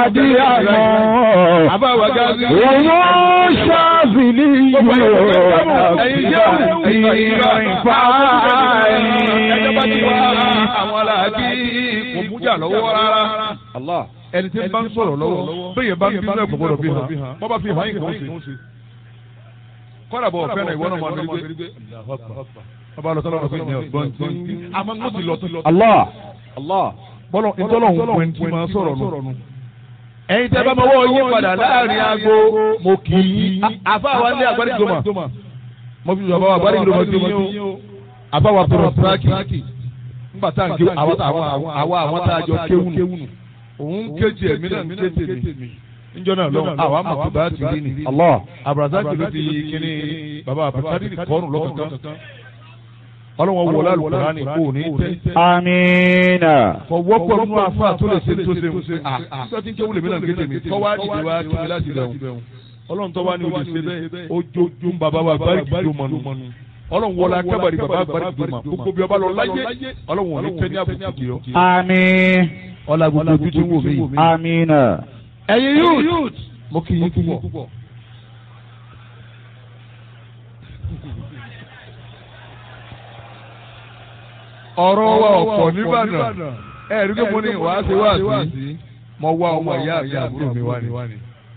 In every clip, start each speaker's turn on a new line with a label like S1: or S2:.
S1: di àmọ́.
S2: àbáwá gáàsì.
S1: Wọ́n ṣáàbìlì yóò
S2: ẹ̀yin jẹ́
S1: ìrìn fàáyì.
S2: ẹjọ́ bá ti wá àwọn aláàbí kò mújà lọ́wọ́ rárá. ẹni tí ń bá ń sọ̀rọ̀ lọ́wọ́ bẹ́ẹ̀ bá ń bínú ẹ̀kọ́ gbọ́dọ̀ bí hàn wọ́n bá fi hàn yín kò ń ṣe. kọ́dà bọ̀ ọ̀fẹ́ náà ìwọ náà máa ń gbé. ọba lọ sọ́dọ̀ ọ̀fẹ́ ní ọ̀gbọ́n tí àmọ́ mo ti lọ tó lọ.
S1: Allah.
S2: bọ́lọ̀ ìtọ́lọ̀ ń pè tí máa sọ̀rọ̀ nù. ẹ̀yin tẹ́ bá mọ́wọ́ yín padà láàrin aago mo kì í. àfa wa ní agbárígbòmà mo fi sọ̀rọ̀ agbárígbòmà tí yín o. àfa wa tọrọ tíráàkì nígbà tá à ń ké àwa àwọn tá a jọ kéwù nù. òun kéjì ẹ̀mí náà ń ké tèmi. níjọ́ náà lọ́wọ́ àwa mọ̀ tó bá ti rí ni.
S1: Allah.
S2: abrazaki ló ti kíní baba abrazaki kọ́ọ̀nù lọ́kọ̀ọ̀kan. ọlọ́wọ́ wọlé alùpùpù kò ní tẹ́
S1: Amina.
S2: kọ wọ́pọ̀ nínú afa tó lè ṣe tó ṣe ń ṣe à nígbà tí ń kéwù lèmi náà kéde mi tọ́ wá dìde wá kí mi láti rẹ̀ wọ́n ọlọ́run tọ́ wá ní olè ṣe bẹ́ẹ̀ ojoojúm bàbá wa bari kìló mọ́nu ọlọ́run wọlé akẹ́bàrí bàbá bari kìló mọ́ gbogbo bí ọba lọ láyé ọlọ́run wọn ní tẹ́ ní àbùkù kì í ọ́
S1: Àmín.
S2: ọlá gbogbo ojú tí ń wò mí yìí.
S1: Amina.
S2: ẹ̀yin youth mo kì í púpọ̀. ọ̀rọ̀ wa ọ̀pọ̀ nìbàdàn ẹ̀rí pé mo ní wàá ṣe wá sí mo wá ọmọ ìyá àti àbúrò mi wá ní.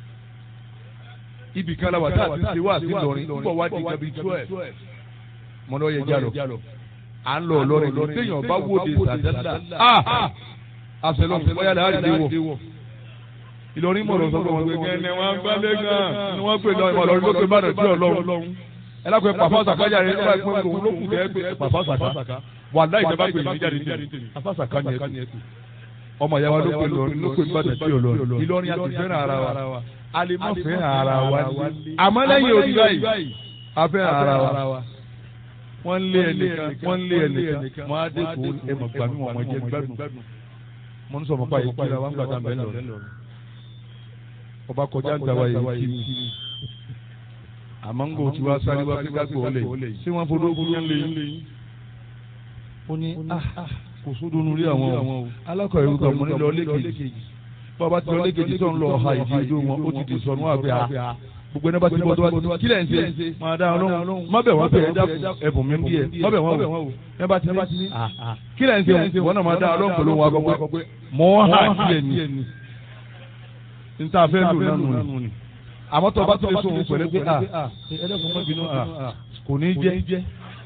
S2: ibì kan láwà tá a ti ṣe wá sí lọrin nígbà wá di gabi twelve mo ní ó yẹ jálọ à ń lọ lọrin lọ téèyàn bá wòde sàdádà àṣẹlọ bóyá làá rí wọ. Ìlọrin mọ̀rọ̀ sọ pé wọ́n gbé kẹ́ni wọ́n gbálẹ̀ gan ni wọ́n gbé lọ ìmọ̀ lọ́rin ló pé bàdàn tí ọlọ́run. ẹ lápẹ́ pàfọ́ sàkájà rẹ̀ nígbà pé òun ló kù kẹ́ pé pàfọ́ sàká wà láì jẹ́ bá pè mí jáde tèmi afásàká ni ẹ tù. ọmọ ìyá wa ló pé lọrin ló pé bàdàn tí ọlọ́run. Ìlọrin a ti fẹ́ràn ara wa a lè má fẹ́ràn ara wa ní. àmọ́ lẹ́yìn òdi báyìí a fẹ́ràn ara wa. wọ́n lé ẹnìkan wọ́n lé ẹnìkan wọ́n á dé kó ẹmọ̀ gbàmí wọn mọ̀ jẹ́ gbádùn. mo ń sọ mọ́ báyìí kí wọ́n gbàdá mẹ́lọ̀ ọba kọjá gbàwá yìí kí ni àmọ́ ń gbò tí wàá sáré wá kíkà gbò lè ṣé wọ́n fọdọ́ fún yẹn lè yín. ó ní kò sódò nu rí àwọn o alákọ̀ọ́ ìrúkọ mọ́ ní lọ lẹ́kẹ̀jì bàbá tí lọ lẹ́kẹ̀jì tó ń lọ ọ̀ha ìdí ojú wọn ó ti di sọnù àgbẹ̀ à gbogbo ẹni bá ti bọ́ tó bá ti kílẹ̀ ń ṣe máa dá ọlọ́run má bẹ̀ wọ́n bẹ̀ ẹ̀bùn mi bí ẹ má bẹ̀ wọ́n wò ẹ bá ti ní kílẹ̀ ń ṣe wọ́n náà máa dá ọlọ́run pẹ̀lú wọn akọ pé mọ́ hà kílẹ̀ ni nta fẹ́ lò nánu ni àmọ́ tó o bá tó lè sóhun pẹ̀lú pé a ẹlẹ́kùn mọ́ bínú a kò ní jẹ́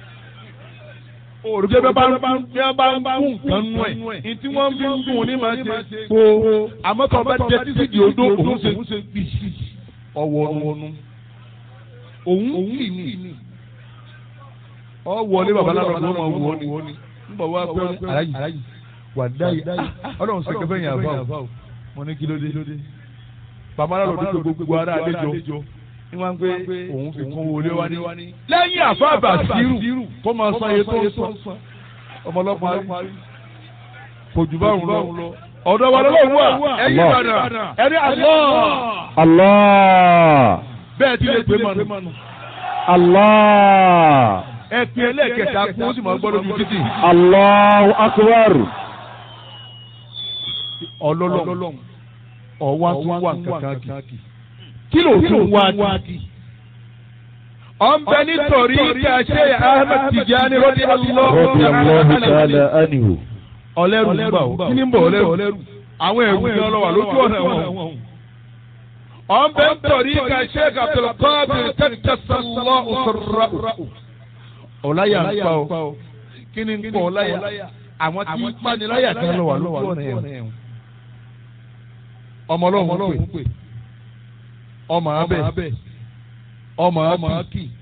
S2: òrùké bẹ́ẹ̀ bá ń bí wọ́n bá ń kún nǹkan nú ẹ̀ ìtí wọ́n fi ń dùn ní máa ṣe kó àmọ́ tó o bá jẹ títí di odó òun ṣe bí ọwọ́ nu òun kì ní ọ wọlé babaláwo ló máa wọ ni nígbà wá pé aláyì wà dáyì ọlọ́run ṣe kẹfẹ́ yẹn àbá o mo ní kí ló dé bàbá náà lòdì tó gbogbo ara àlejò ní wọ́n ń pé òun fi kún wọlé wá ní. lẹ́yìn àfáàbà sírù kó máa san iye tó ń san ọmọlọ́pàá kò jù bá òun lọ. ọ̀dọ̀ wa lọ́wọ́ wà ẹ̀yìn ìbàdàn ẹni àlọ́.
S1: Allah.
S2: bẹ́ẹ̀ ti lè pè mọ́nu.
S1: Allah.
S2: ẹ pin ẹlẹ́ẹ̀kẹta kún ó sì máa gbọ́ lójú títì.
S1: Allahu akbar.
S2: ọlọ́lọ́run ọwọ́ tún wà kankan kì kí ló tún wá kì. ọ̀nbẹ nítorí kàṣẹ Ahmed Tijani rọ́dí
S1: Rọ́bì Allahu ta'ala anhu.
S2: ọlẹ́rù ń bà ó kí ni ń bọ̀ ọlẹ́rù àwọn ẹ̀rù ni ọlọ́wà lójú ọ̀nà wọn. ọ̀nbẹ nítorí kàṣẹ Abdulqadir tẹ̀tẹ̀sánlọ́ òṣèrà. ọ̀láyà ń pa ó kí ni ń pọ̀ ọ̀láyà àwọn tí ń paniláyà kan lọ́wà lójú ọ̀nà ẹ̀wọ̀n ọmọ ọlọ́run pè ọmọ abẹ ọmọ akí